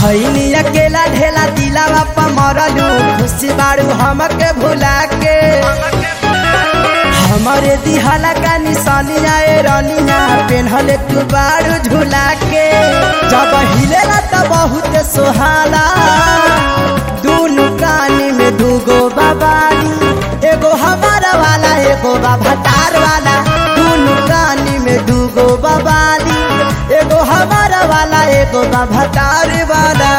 भैनी अकेला ढेला दिलावा पा मरलू खुशी बाड़ू हमके भुला के हमारे दिहाला का निशानिया ए रनिया पेन्हले तू बाड़ू झुला के जब हिलेला त बहुत सोहाला दूनु कानी में दूगो बाबाली एगो हमारा वाला एगो बाभातार वाला दूनु कानी में दूगो बाबाली एगो हमारा वाला एगो बाभातार वाला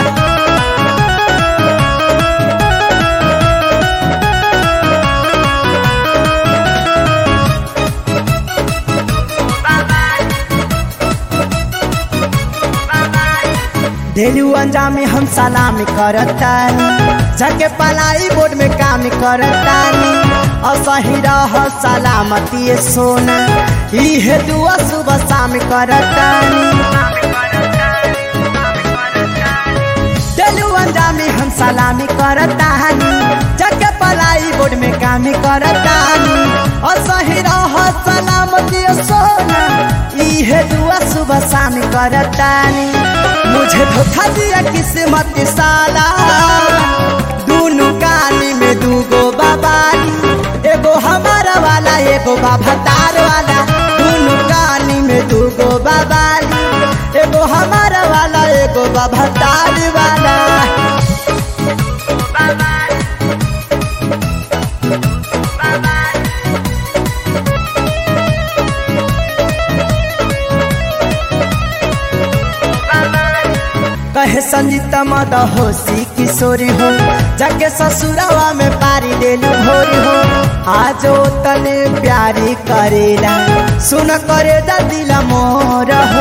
डेलू अंजामी हम सलामी करतानी जाके पलाई बोर्ड में काम करतानी असही रह सलामती सोना इहे दुआ सुबह शाम करतानी डेलू अंजामी हम सलामी करतानी जाके पलाई बोर्ड में काम करतानी असही रह सलामती सोना इहे दुआ सुबह शाम करतानी मुझे धोखा दिया किस्मत साला दूनु कानी में दूगो बाबाली एगो हमारा वाला एगो बाभातार वाला दूनु कानी में दूगो बाबाली एगो हमारा वाला एगो बाभातार वाला कहे संजीता मद होशी किशोरी हो जाके ससुरवा में पारी देलू भोरी हो आजो तने प्यारी करेला सुन करे दा दिल मोर हो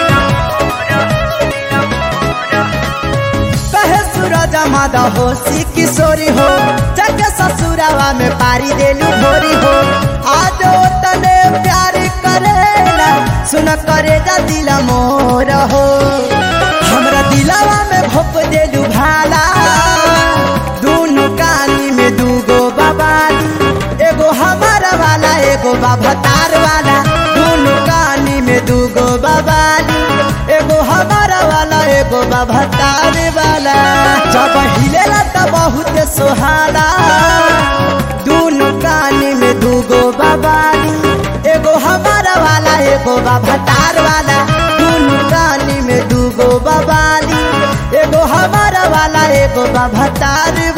कहे सूरज मद होशी किशोरी हो जाके ससुरवा में पारी देलू भोरी हो आजो तने प्यारी करेला सुन करे दा दिल मोर हो हमरा दिलावा में भोप देलू भाला दूनु कानी में दूगो बाबाली एगो हमारा वाला एगो बाभातार वाला दूनु कानी में दूगो बाबाली एगो हमारा वाला एगो बाभातार वाला जब हिलेला त बहुत सोहाला दूनु कानी में दूगो बाबाली एगो हमारा वाला एगो बाभातार वाला दूनु कानी में दूगो बाबाली एगो हमारा वाला एगो बाभातार